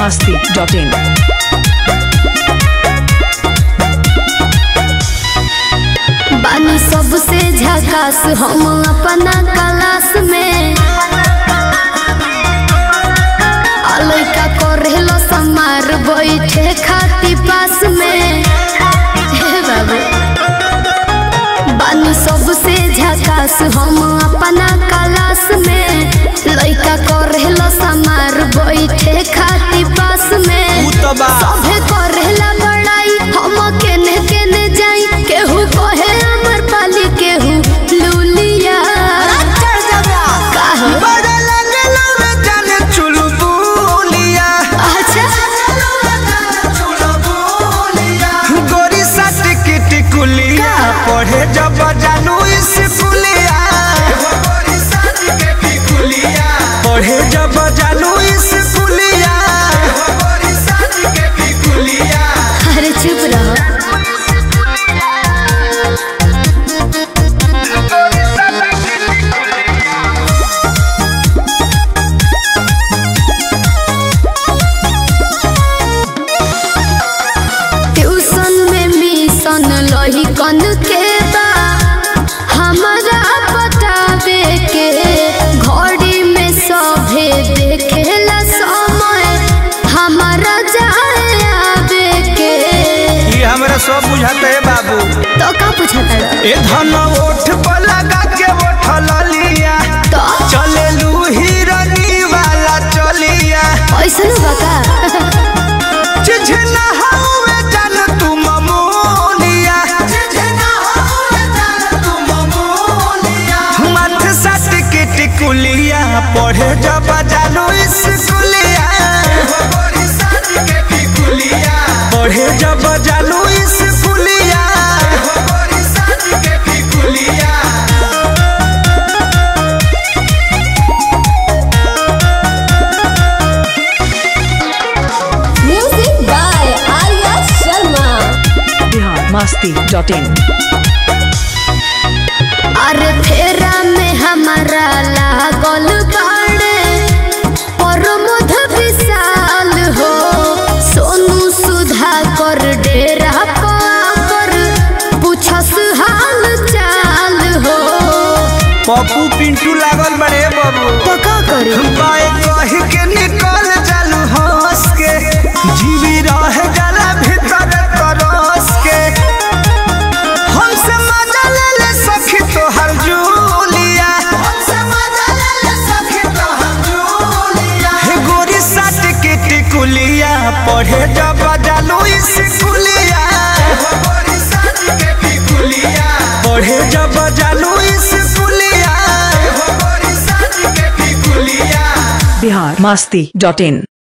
masti.in. बानी सबसे झकास हम अपना क्लास में आ लइका करेलो समार बैठे खाती पास में हे बाबू बानी सबसे झकास हम अपना क्लास में लइका करेलो समार बैठे खाती पास में उ त बा सभे करेला बड़ाई हम केने केने जाई केहू कहे अमर पाली केहू लूलिया काहे? बड़ा लगलो रे जाने चुलबुलिया अच्छा गोरी सट की टिकुलिया पढ़े जब जानू स्कूलिया पढ़े जब जानू स्कूलिया अरे चुप रहो ट्यूशन में मिशन लही कन के बा हमारा बतावे के घड़ी में सभे देखेला समय हमारा जाए आवे के ये हमरा सब बुझाते है बाबू तो का पूछता ए धन ओठ पर लगा के ओठल लिया तो चले लू हिरनी वाला चलिया ऐसन बका चिझना हवे जान तू ममोलिया मथ सट के टिकुलिया पढ़े जब जानू स्कूलिया पढ़े जब जानू स्कूलिया music by Arya Sharma Bihar masti.in. अरे फेरा में हमारा लागल बाड़े प्रमोद विशाल हो सोनू सुधा कर डेरा पर पूछस हाल चाल हो पप्पू पिंटू लागल बड़े बाबू तो का करी बाए कह के निकल जालू हंस के जीवी रह जाला भीतर तरस के हमसे मजा ले ले सखी तोहर जूलिया हे गोरी साट के टिकुलिया पढ़े जब जालू स्कूलिया पढ़े जब जालू स्कूलिया Bihar masti.in.